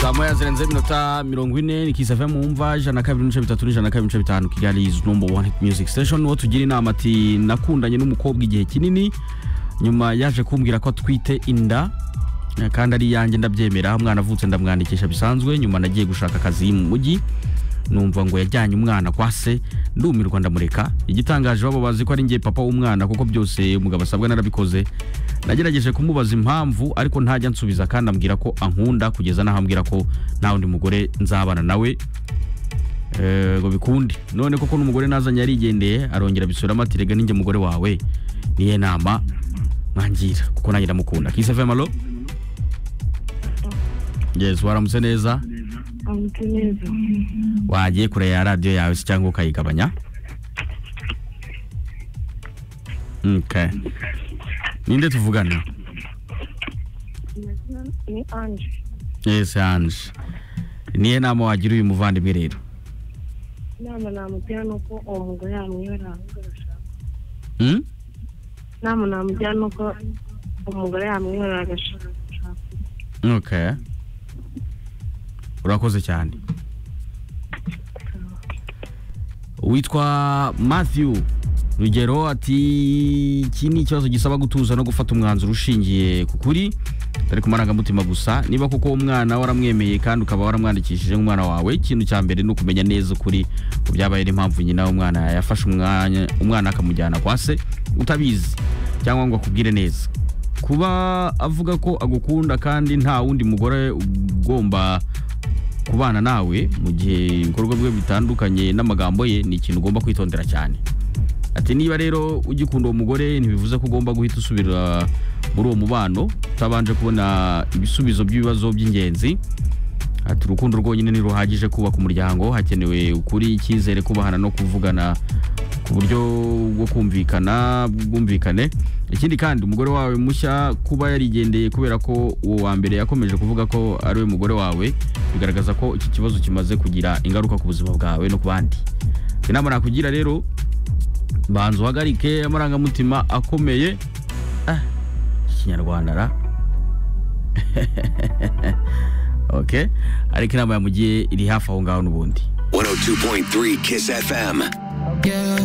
saa moya zirenze iminota mirongo ine ni kisa mu mva ijana na kabiri n'ibice bitatu n'ijana na kabiri n'ibice bitanu kigali izi nomba wani music station uwo tugira inama ati nakundanye n'umukobwa igihe kinini nyuma yaje kumbwira ko atwite inda eh, kandi ari iyanjye ndabyemera umwana avutse ndamwandikisha bisanzwe nyuma nagiye gushaka akazi mu mujyi numva ngo yajyanye umwana kwa se ndumirwa ndamureka igitangaje baba bazi ko ari njye papa w'umwana kuko byose umugabo asabwa narabikoze nagerageje kumubaza impamvu ariko ntajya ansubiza kandi ambwira ko ankunda kugeza n'aho ambwira ko nta wundi mugore nzabana nawe Eh, ngo bikunde none koko n'umugore nazanye yarigendeye arongera abisubiramo ati rega ninjye mugore wawe niye nama mwangira kuko nanjye ndamukunda kisefemalo yes waramutse neza amutse neza wagiye kure ya radiyo yawe se cyangwa ukayigabanya okay. ninde tuvugana amazina ni anje yes ange niye nama wagira uyu muvandimwe rero inama namugira ni uko uwo mugore yamwibera ahubwo agashaka Hmm? inama namugira ni uko umugore yamwibera agashaka okay. urakoze cyane witwa matthew rugero ati iki ni ikibazo gisaba gutuza no gufata umwanzuro ushingiye ku kuri atari ku marangamutima gusa niba koko uwo mwana waramwemeye kandi ukaba waramwandikishije nk'umwana wawe ikintu cya mbere ni ukumenya neza ukuri ku byabaye n'impamvu nyina w'umwana yafashe umwanya umwana akamujyana kwa se utabizi cyangwa ngo akubwire neza kuba avuga ko agukunda kandi nta wundi mugore ugomba kubana nawe mu gihe ibikorwa bye bitandukanye n'amagambo ye ni ikintu ugomba kwitondera cyane ati niba rero ugikunda uwo mugore ntibivuze ko ugomba guhita usubira muri uwo mubano utabanje kubona ibisubizo by'ibibazo by'ingenzi ati urukundo rwonyine ntiruhagije kubaka umuryango hakenewe ukuri icyizere kubahana no kuvugana ku buryo bwo kumvikana bwumvikane ikindi kandi umugore wawe mushya kuba yarigendeye kubera ko uwo wa mbere yakomeje kuvuga ko ari we mugore wawe bigaragaza ko iki kibazo kimaze kugira ingaruka ku buzima bwawe no ku bandi inama nakugira rero banza uhagarike amarangamutima akomeye ah, ikinyarwanda ra okay ariko inama yamugiye iri hafi aho ngaho n'ubundi 102.3 Kiss FM.